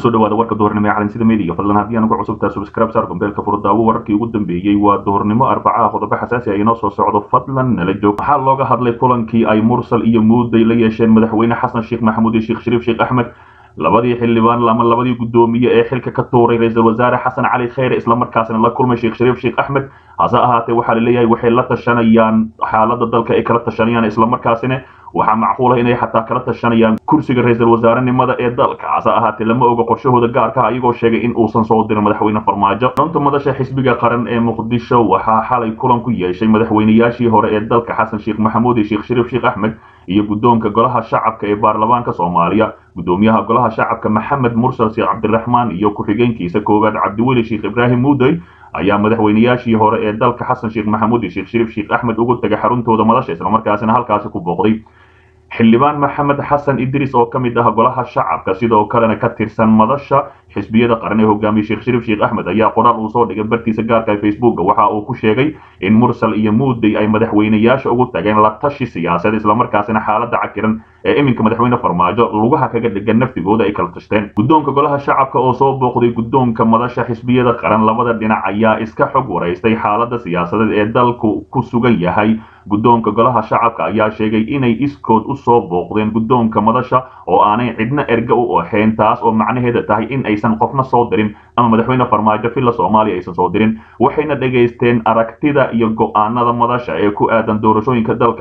kusoo dhawaada warka duhurnimo ee calansida media fadlan haddii aan ugu cusubtaa subscribe saar gombeelka furdaawo wararkii ugu dambeeyey waa duhurnimo arbacaha qodobo xasaasi ah inoo soo socdo fadlan nala joog waxaa looga hadlay kulankii ay mursal iyo muuday la yeesheen madaxweyne xasan sheekh maxamuud iyo sheekh shariif sheekh axmed labadii xildhibaan ama labadii guddoomiye ee xilka ka tuuray ra-iisul wasaare xasan cali kheyre islamarkaasna la kulmay sheekh shariif sheekh axmed hase ahaatee waxaa laleeyahay waxay la tashanayaan xaaladda dalka ay kala tashanayaan islamarkaasina waxaa macquula inay xataa kala tashanayaan kursiga ra-iisul wasaarenimada ee dalka hase ahaatee lama oga qorshahooda gaarka ah ayagoo sheegay in uusan soo dirin madaxweyne farmaajo xarunta madasha xisbiga qaran ee muqdisho waxaa xalay kulan ku yeeshay madaxweynayaashii hore ee dalka xasan sheekh maxamuud iyo sheekh shariif sheekh axmed iyo guddoonka golaha shacabka ee baarlamaanka soomaaliya guddoomiyaha golaha shacabka maxamed mursal sheekh cabdiraxmaan iyo ku-xigeenkiisa koowaad cabdiweli sheekh ibraahim muudey ayaa madaxweynayaashii hore ee dalka xasan sheekh maxamuud iyo sheekh shariif sheekh axmed ugu tagay xaruntooda madasha islamarkaasina halkaasi ku booqday xildhibaan maxamed xasan idriis oo ka mid ah golaha shacabka sidoo kalena ka tirsan madasha xisbiyada qaran ee hogaamiye sheekh shariif sheekh axmed ayaa qoraal uu soo dhigay bartiisa gaarka ee facebooka waxa uu ku sheegay in mursal iyo muudey ay madaxweynayaasha ugu tageen la tashi siyaasadeed islamarkaasina xaaladda cakiran ee iminka madaxweyne farmaajo lugaha kaga dhigan naftigooda ay kala tashteen guddoonka golaha shacabka oo soo booqday guddoonka madasha xisbiyada qaran labada dhinac ayaa iska xog waraystay xaaladda siyaasadeed ee dalku ku sugan yahay guddoonka golaha shacabka ayaa sheegay inay iskood u soo booqdeen guddoonka madasha oo aanay cidna erga u ahayn taas oo macnaheeda tahay in aysan qofna soo dirin ama madaxweyne farmaajo villa soomaaliya aysan soo dirin waxayna dhegaysteen aragtida iyo go-aanada madasha ee ku aadan doorashooyinka dalka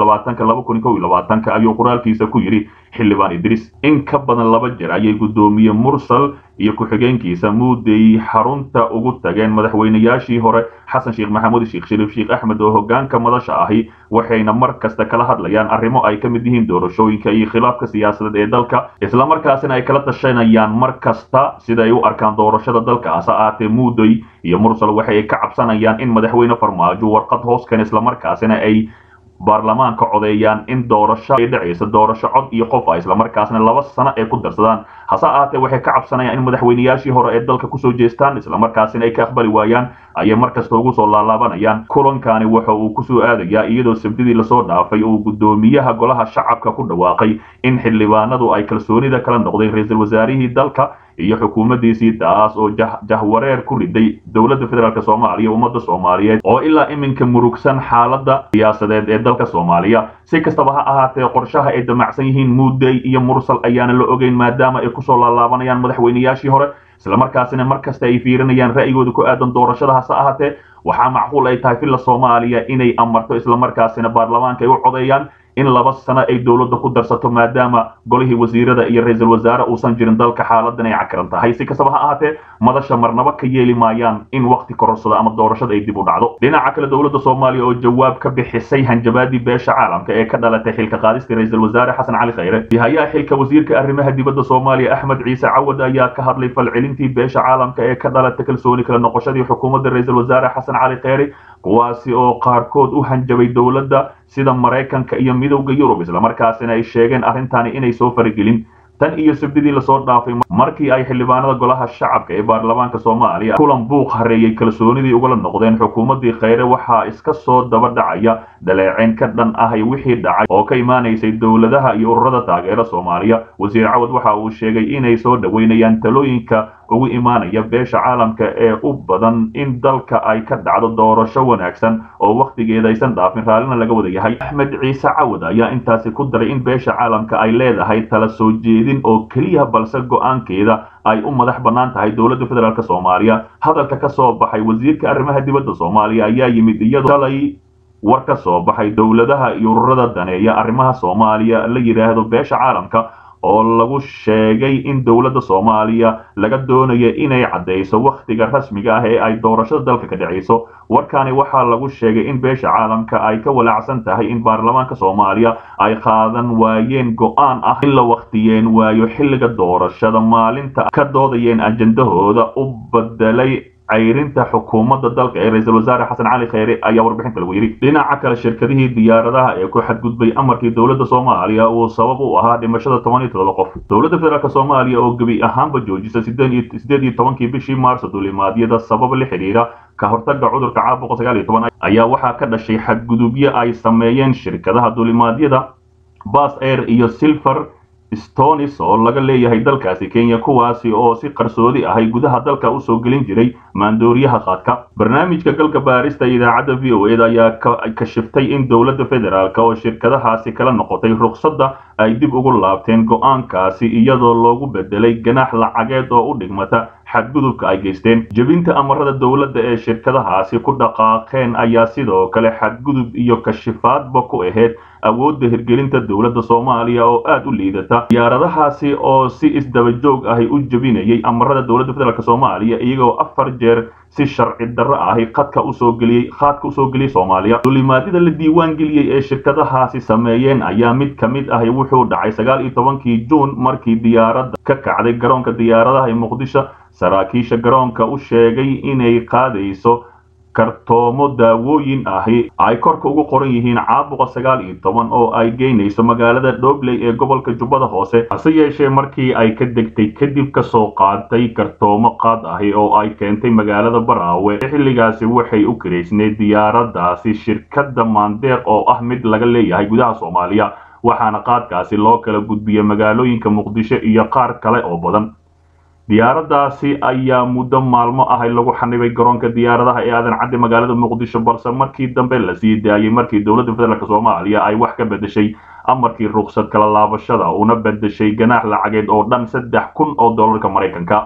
ayuu qoraalkiisa ku yidhi xildhibaan idriis in ka badan laba jeer ayay guddoomiye mursal iyo ku-xigeenkiisa muudey xarunta ugu tageen madaxweynayaashii hore xasan sheekh maxamuud sheekh shariif sheekh axmed oo hogaanka madasha ahi waxayna mar kasta kala hadlayaan arrimo ay ka mid yihiin doorashooyinka iyo khilaafka siyaasadeed ee dalka islamarkaasina ay kala tashanayaan mar kasta sida ay u arkaan doorashada dalka hase ahaatee muudey iyo mursal waxay ka cabsanayaan in madaxweyne farmaajo warqad hoos keen islamarkaasina ay baarlamaanka codeeyaan in doorasho ay dhacayso doorasho cod iyo qof ah islamarkaasna laba sano ay ku darsadaan hase ahaatee waxay ka cabsanayaan in madaxweynayaashii hore ee dalka kusoo jeestaan islamarkaasina ay ka aqbali waayaan ayay markasta ugu soo laalaabanayaan kulankani waxa uu kusoo aadayaa iyadoo sabdidii lasoo dhaafay uu guddoomiyaha golaha shacabka ku dhawaaqay in xildhibaanadu ay kalsoonida kala noqdeen ra-iisul wasaarihii dalka iyo xukuumaddiisii taas oo jahwareer ku riday dowladda federaalk soomaaliya ummadda soomaaliyeed oo ilaa iminka murugsan xaaladda siyaasadeed ee dalka soomaaliya si kastaba ha ahaatee qorshaha ay damacsan yihiin muudey iyo mursal ayaana la ogeyn maadaama ay kusoo laalaabanayaan madaxweynayaashii hore islamarkaasina mar kasta ay fiirinayaan ra'yigooda ku aadan doorashada hase ahaatee waxaa macquul ay tahay villa soomaaliya inay amarto islamarkaasina baarlamaanka ay u codeeyaan in laba sano ay dowladda ku darsato maadaama golihii wasiirada iyo ra-iisul wasaare uusan jirin dalka xaaladan ay cakaran tahay si kastaba ha ahaatee madasha marnaba ka yeeli maayaan in wakti kororsada ama doorashada ay dib u dhacdo dhinaca kale dowladda soomaaliya oo jawaab ka bixisay hanjabaadii beesha caalamka ee ka dhalatay xilka qaadista ra-iisul wasaare xasan cali kheyre hayaa xilka wasiirka arrimaha dibadda soomaaliya axmed ciise cawad ayaa ka hadlay falcelintii beesha caalamka ee ka dhalatay kalsooni kala noqoshadii xukuumadda ra-iisul wasaare xasan cali kheyre kuwaasi oo qaarkood u hanjabay dowladda sida maraykanka iyo midowda yurub islamarkaasina ay sheegeen arrintani inay soo faragelin tan iyo sabdidii lasoo dhaafay markii ay xildhibaanada golaha shacabka ee baarlamaanka soomaaliya kulan buuq hareeyey kalsoonidii ugala noqdeen xukuumaddii kheyre waxaa iska soo daba dhacaya dhaleeceyn ka dhan ahay wixii dhacay oo ka imaanaysay dowladaha iyo ururada taageera soomaaliya wasiir cawad waxa uu sheegay inay soo dhoweynayaan talooyinka ugu imaanaya beesha caalamka ee u badan in dalka ay ka dhacdo doorasho wanaagsan oo wakhtigeeda aysan dhaafin raallina laga wada yahay axmed ciise cawad ayaa intaasi ku daray in beesha caalamka ay leedahay tala soo jeedin oo keliya balse go-aankeeda ay u madax bannaan tahay dowladda federaalk soomaaliya hadalka ka soo baxay wasiirka arrimaha dibadda soomaaliya ayaa yimid iyadoo shalay war ka soo baxay dowladaha iyo ururada daneeya arrimaha soomaaliya la yidhaahdo beesha caalamka oo lagu sheegay in dowladda soomaaliya laga doonayo inay caddayso wakhtiga rasmiga ah ee ay doorashada dalka ka dhacayso warkani waxaa lagu sheegay in beesha caalamka ay ka walaacsan tahay in baarlamaanka soomaaliya ay qaadan waayeen go-aan ah in la wakhtiyeen waayo xilliga doorashada maalinta ka doodayeen ajendahooda u bedelay cayrinta xukuumadda dalka ee ra-iisul wasaare xasan cali kheyre ayaa warbixinta lagu yidhi dhinaca kale shirkadihii diyaaradaha ee ku xadgudbay amarkii dowladda soomaaliya uu sabab u ahaa dhimashada toban iyo todoba qof dowladda federaalk soomaaliya oo gebi ahaanba joojisa sideed iyo tobankii bishii maarso duulimaadyada sabab la xidhiira ka hortaga cudurka caabuqa sagaal iyo toban ayaa waxaa ka dhashay xadgudubyo ay sameeyeen shirkadaha duulimaadyada bas air iyo silver stonis oo laga leeyahay dalkaasi kenya kuwaasi oo si qarsoodi ahay gudaha dalka usoo gelin jiray maandooriyaha qaadka barnaamijka galka baarista idaacadda v o eda ayaa kashiftay in dowladda federaalk oo shirkadahaasi kala noqotay ruqsadda ay dib ugu laabteen go-aankaasi iyadoo loogu bedelay ganaax lacageed oo u dhigmata xadgudubka ay geysteen jebinta amarada dowladda ee shirkadahaasi ku dhaqaaqeen ayaa sidoo kale xadgudub iyo kashifaadba ku ahayd awoodda hirgelinta dowladda soomaaliya oo aad u liidata diyaaradahaasi oo si isdaba joog ahi u jebinayay amarada dowladda federaalk soomaaliya iyagoo afar jeer si sharci darro ahi khadka usoo geliyey khaadka usoo geliyey soomaaliya dulimaadida la diiwaan geliyey ee shirkadahaasi sameeyeen ayaa mid ka mid ahi wuxuu dhacay sagaal iyo tobankii juun markii diyaaradda ka kacday garoonka diyaaradaha ee muqdisho saraakiisha garoonka u sheegay inay qaadayso kartoomo daawooyin ahi ay korka ugu qoran yihiin caabuqa sagaal iyo toban oo ay geynayso magaalada dhobley ee gobolka jubbada hoose hase yeeshee markii ay ka degtay kadib kasoo qaatay kartoomo qaad ahi oo ay keentay magaalada baraawe xilligaasi waxay u karaysneed diyaaradaasi shirkadda maandeeq oo ah mid laga leeyahay gudaha soomaaliya waxaana qaadkaasi loo kala gudbiyey magaalooyinka muqdisho iyo qaar kale oo badan diyaaradaasi ayaa muddo maalmo ahay lagu xanibay garoonka diyaaradaha ee aadan cadde magaalada muqdisho balse markii dambe la sii daayey markii dowladda federaalk soomaaliya ay wax ka bedeshay amarkii ruqsad kala laabashada una bedeshay ganaax lacageed oo dhan saddex kun oo dollarka maraykanka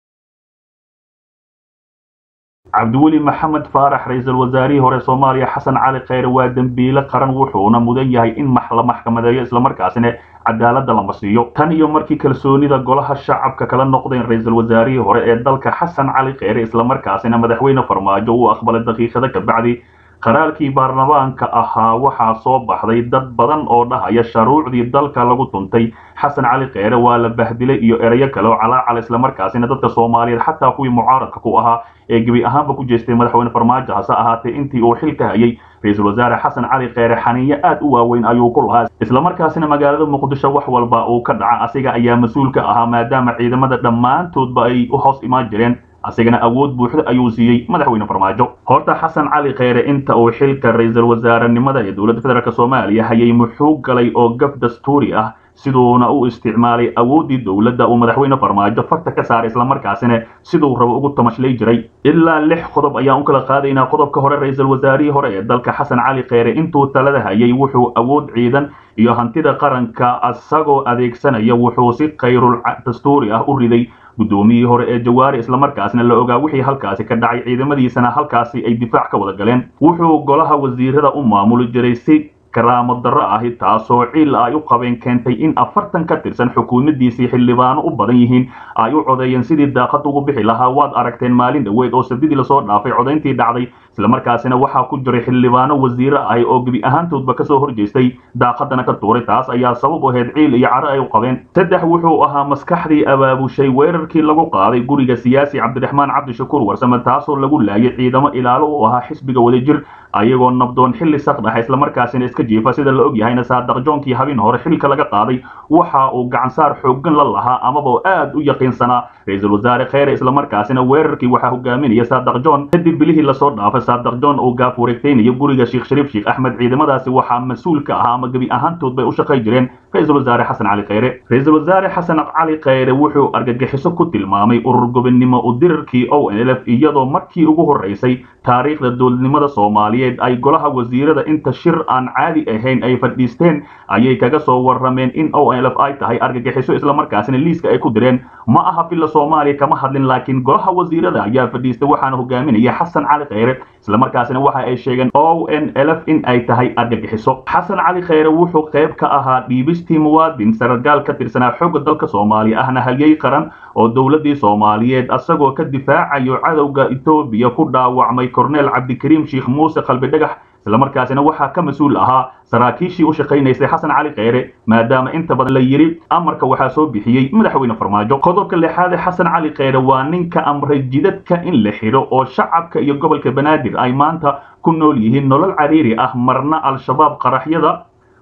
cabdiweli maxamed faarax ra-iisul wasaarihii hore soomaaliya xasan cali kheyre waa dembiile qaran wuxuuna mudan yahay in la maxkamadeeyo islamarkaasina cadaaladda lama siiyo tan iyo markii kalsoonida golaha shacabka kala noqdeen ra-iisul wasaarihii hore ee dalka xasan cali kheyre islamarkaasina madaxweyne farmaajo uu aqbalay daqiiqada kabacdi qaraarkii baarlamaanka ahaa waxaa soo baxday dad badan oo dhahaya sharuucdii dalka lagu tuntay xasan cali kheyre waa la bahdilay iyo erayo kale oo calaacal islamarkaasina dadka soomaaliyeed xataa kuwii mucaaradka ku ahaa ee gebi ahaanba ku jeestay madaxweyne farmaajo hase ahaatee intii uu xilka hayay ra-iisul wasaare xasan cali kheyre xaniinyo aad u waaweyn ayuu ku lahaa islamarkaasina magaalada muqdisho wax walba uu ka dhaca asiga ayaa mas-uul ka ahaa maadaama ciidamada dhammaantoodba ay u hoos imaan jireen asigana awood buuxda ayuu siiyey madaxweyne farmaajo horta xasan cali kheyre inta uu xilka ra-iisul wasaarenimada ee dowladda federaalk soomaaliya hayay muxuu galay oo gaf dastuuri ah siduuna u isticmaalay awooddii dowladda uu madaxweyne farmaajo farta ka saaray islamarkaasina siduu rabo ugu tamashlay jiray ilaa lix qodob ayaan u kala qaadaynaa qodobka hore ra-iisul wasaarihii hore ee dalka xasan cali kheyre intuu talada hayay wuxuu awood ciidan iyo hantida qaranka isagoo adeegsanaya wuxuu si kayrul dastuuri ah u riday guddoomiyihii hore ee jawaari islamarkaasna la ogaa wixii halkaasi ka dhacay ciidamadiisana halkaasi ay difaac ka wada galeen wuxuu golaha wasiirada u maamuli jiray si karaamo darro ahi taasoo ciil ay u qabeen keentay in afartan ka tirsan xukuumadiisii xildhibaano u badan yihiin ay u codeeyeen sidii daaqad ugu bixi lahaa waad aragteen maalin dhoweed oo sabdidii lasoo dhaafay codayntii dhacday islamarkaasina waxaa ku jiray xildhibaano wasiire ahi oo gebi ahaantoodba kasoo horjeestay daaqadana ka tuuray taas ayaa sabab u ahayd ciil iyo caro ay u qabeen saddex wuxuu ahaa maskaxdii abaabushay weerarkii lagu qaaday guriga siyaasi cabdiraxmaan cabdishakuur warsame taasoo lagu laayay ciidamo ilaalo u ahaa xisbiga wadajir ayagoo nabdoon xilli saqdhaxa islamarkaasina iska jiifa sida la og yahayna saadaq joonkii habin hore xilka laga qaaday waxa uu gacansaar xooggan la lahaa amaba aad u yaqiinsanaa ra-iisul wasaare kheyre islamarkaasina weerarkii waxaa hogaaminaya saadaq john kadib bilihii lasoo dhaafay saadaq john uu gaaf wareegtaynayo guriga sheekh shariif sheekh axmed ciidamadaasi waxaa mas-uul ka ahaa ama gebi ahaantood bay u shaqay jireen ra-iisul wasaare xasan cali kheyre ra-iisul wasaare xasan cali kheyre wuxuu argagixiso ku tilmaamay urur gobonnimo u dirarkii o n l f iyadoo markii ugu horeysay taariikhda dowladnimada soomaaliyeed ay golaha wasiirada inta shir aan caadi ahayn ay fadhiisteen ayay kaga soo warrameen in o n l f ay tahay argagixiso islamarkaasina liiska ay ku direen ma aha filla soomaaliya kama hadlin laakiin golaha wasiirada ayaa fadhiistay waxaana hogaaminaya xasan cali kheyre islamarkaasina waxa ay sheegeen o n l f in ay tahay argagixiso xasan cali kheyre wuxuu qayb ka ahaa dhiibistii muwaadin saragaal ka tirsanaa xooga dalka soomaaliya ahna halyey qaran oo dowladii soomaaliyeed asagoo ka difaacayo cadowga etoobiya ku dhaawacmay korneel cabdikariim sheekh muuse qalbi dhagax islamarkaasina waxaa ka mas-uul ahaa saraakiishii u shaqaynaysay xasan cali kheyre maadaama inta badan la yidhi amarka waxaa soo bixiyey madaxweyne farmaajo qodobka lixaade xasan cali kheyre waa ninka amray jidadka in la xidho oo shacabka iyo gobolka banaadir ay maanta ku nool yihiin nolol cariiri ah marna al-shabaab qaraxyada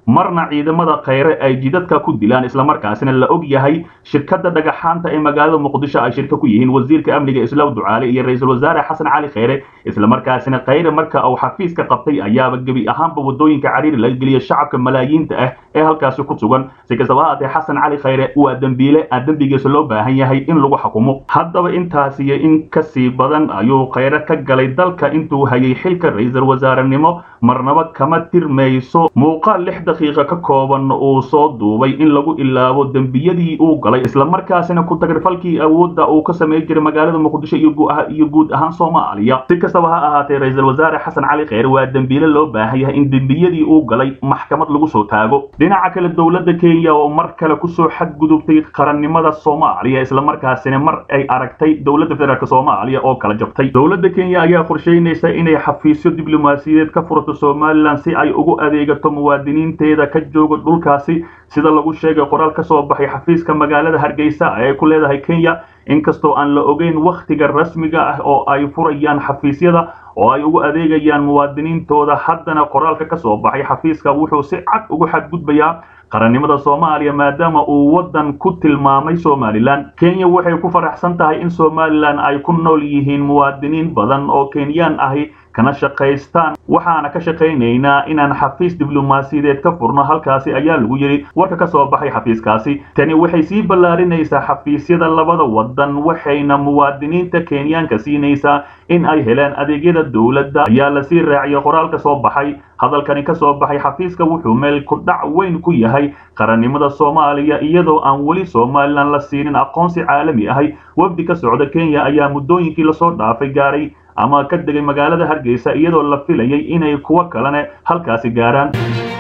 marna ciidamada khayre ay jidadka ku dilaan islamarkaasina la og yahay shirkadda dhagaxaanta ee magaalada muqdisho ay shirka ku yihiin wasiirka amniga islaw ducaale iyo ra-iisul wasaare xasan cali khayre islamarkaasina khayre marka uu xafiiska qabtay ayaaba gebi ahaanba wadooyinka cariiri laga geliya shacabka malaayiinta ah ee halkaasi ku sugan si kastaba haatee xasan cali khayre waa dembiile aan dembigiisa loo baahan yahay in lagu xukumo haddaba intaas iyo in kasii badan ayuu khayre ka galay dalka intuu hayay xilka ra-iisul wasaarenimo marnaba kama tirmayso muuqaal lix daqiiqa ka kooban uu soo duubay in lagu ilaabo dembiyadii uu galay islamarkaasina ku tagrifalkii awoodda uu ka samey jiray magaalada muqdisho iyo guud ahaan soomaaliya si kastaba ha ahaatee ra-iisul wasaare xasan cali kheyre waa dembiile loo baahan yahay in dembiyadii uu galay maxkamad lagu soo taago dhinaca kale dowladda kenya oo mar kale kusoo xadgudubtay qarannimada soomaaliya islamarkaasina mar ay aragtay dowladda federaalk soomaaliya oo kala jabtay dowladda kenya ayaa qorsheynaysa inay xafiisyo diblomaasiyadeed ka furato somalilan si ay ugu adeegato muwaadiniinteeda ka jooga dhulkaasi sida lagu sheegay qoraal ka soo baxay xafiiska magaalada hargeysa ee ku leedahay kenya inkastoo aan la ogeyn wakhtiga rasmiga ah oo ay furayaan xafiisyada oo ay ugu adeegayaan muwaadiniintooda haddana qoraalka ka soo baxay xafiiska wuxuu si cad ugu xadgudbayaa qarannimada soomaaliya maadaama uu waddan ku tilmaamay somalilan kenya waxay ku faraxsan tahay in somalilan ay ku nool yihiin muwaadiniin badan oo kenyaan ahi kana shaqaystaan waxaana ka shaqaynaynaa inaan xafiis diblomaasiyadeed ka furno halkaasi ayaa lagu yidhi warka ka soo baxay xafiiskaasi tani waxay sii ballaarinaysaa xafiisyada labada waddan waxayna muwaadiniinta kenyaanka siinaysaa in ay helaan adeegyada dowladda ayaa lasii raaciyay qoraal ka soo baxay hadalkani ka soo baxay xafiiska wuxuu meel ku dhac weyn ku yahay qarannimada soomaaliya iyadoo aan weli somalilan la siinin aqoonsi caalami ahay wafdi ka socda kenya ayaa muddooyinkii lasoo dhaafay gaaray ama ka degay magaalada hargeysa iyadoo la filayay inay kuwo kalene halkaasi gaaraan